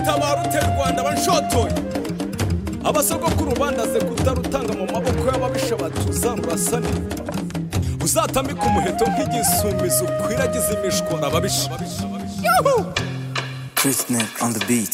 tabara utera u rwanda banshotoye abasogokuru bandaze kutarutanga mu maboko y'ababisha batuza murasane uzatambika umuheto nk'igisumizo ukwiragiza imishwara ababisha Christnet on the beat.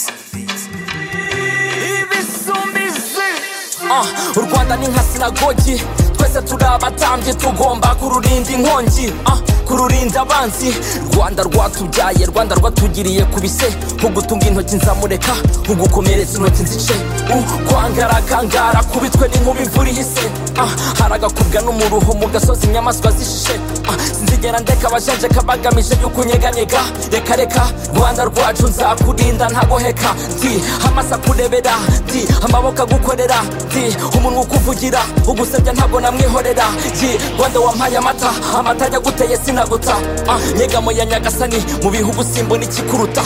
Ah, u rwanda ni nka sinagogi twese turi abatambyi tugomba kururinda inkongi ah, kururinda abanzi rwanda rwatubyaye rwanda rwatugiriye ku bise ugutunga intoki nzamureka ugukomeretsa intoki nzice ukwangarakangara kubitwe n'inkuba imvura ihise ah, haragakubwa n'umuruho mu gasozi inyamaswa zishishe ah, sinzigera ndeka abajenjeka bagamije y'ukunyeganyega reka reka rwanda rwacu nzakurinda ntagoheka ndi amasa kurebera ndi amaboko agukorera ndi umunwa ukuvugira ugusebya ntabwo namwihorera ndi rwanda wampaye amata amata ajya guteye sinaguta ah, nyegamo ya nyagasani mu bihugu simbona ikikuruta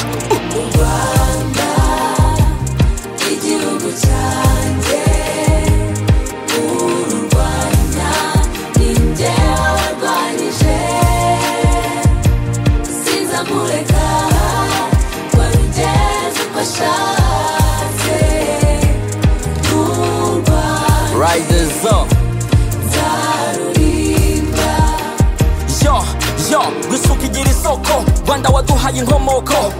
igihugu cyanjye urwanya ni njye warwanyije sinza kureka warugeze uko ashatse urwanya Riders up. nzarurinda yo yo gusuka igira isoko rwanda waduhaye inkomoko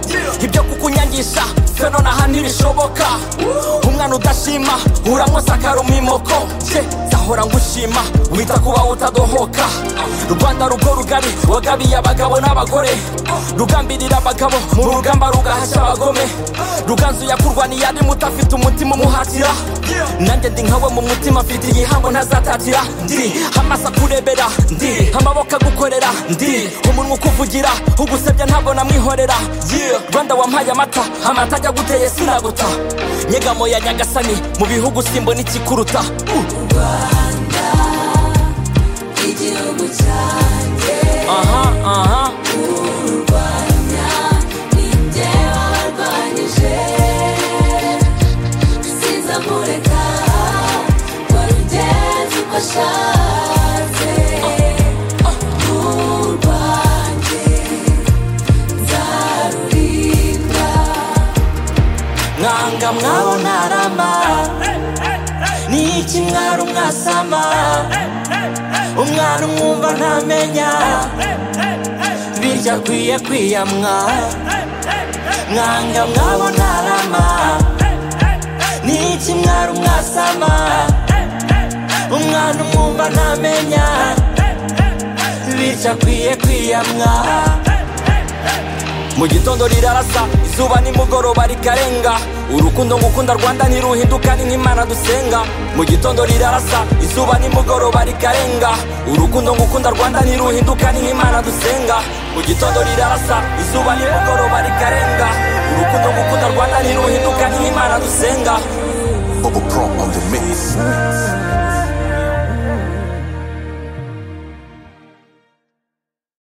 ibyo kukunyangisha feno naha ntibishoboka umwana udashima uramwosakara umwimoko ye zahora ngushima wita kuba utadohoka rwanda rugo rugari wagabiye abagabo n'abagore rugambirira abagabo mu rugamba rugahashya abagome ruganzu yakurwaniye ari muto afite umutima umuhatira nanjye ndi nkawe mu mutima mfite igihango ntazatatira ndi amasa kurebera ndi amaboko agukorera ndi umunwa ukuvugira ugusebya ntabwo namwihorera Yeah. rwanda wampaye amata amata ajya guteye sinaguta nyegamo ya nyagasani mu bihugu simbona ikikuruta Uh, igihugu cyanjye aha aha urwanya ni njye warwanyije sinza kureka warugeze uko ashatse urwanye nzarurinda mwanga mwabona arama ni iki mwari umwasama umwana umwumva ntamenya birya akwiye kwiyamwa mwanga mwabona arama ni iki mwari umwasama umwana umwumva ntamenya birya akwiye kwiyamwa mu gitondo rirarasa izuba nimugoroba rikarenga urukundo ngukunda rwanda ntiruhinduka ni nk'imana dusenga mu gitondo rirarasa izuba nimugoroba rikarenga urukundo ngukunda rwanda ntiruhinduka ni nk'imana dusenga mu gitondo rirarasa izuba nimugoroba rikarenga urukundo ngukunda rwanda ntiruhinduka ni nk'imana dusenga Bubble Pro on the mix.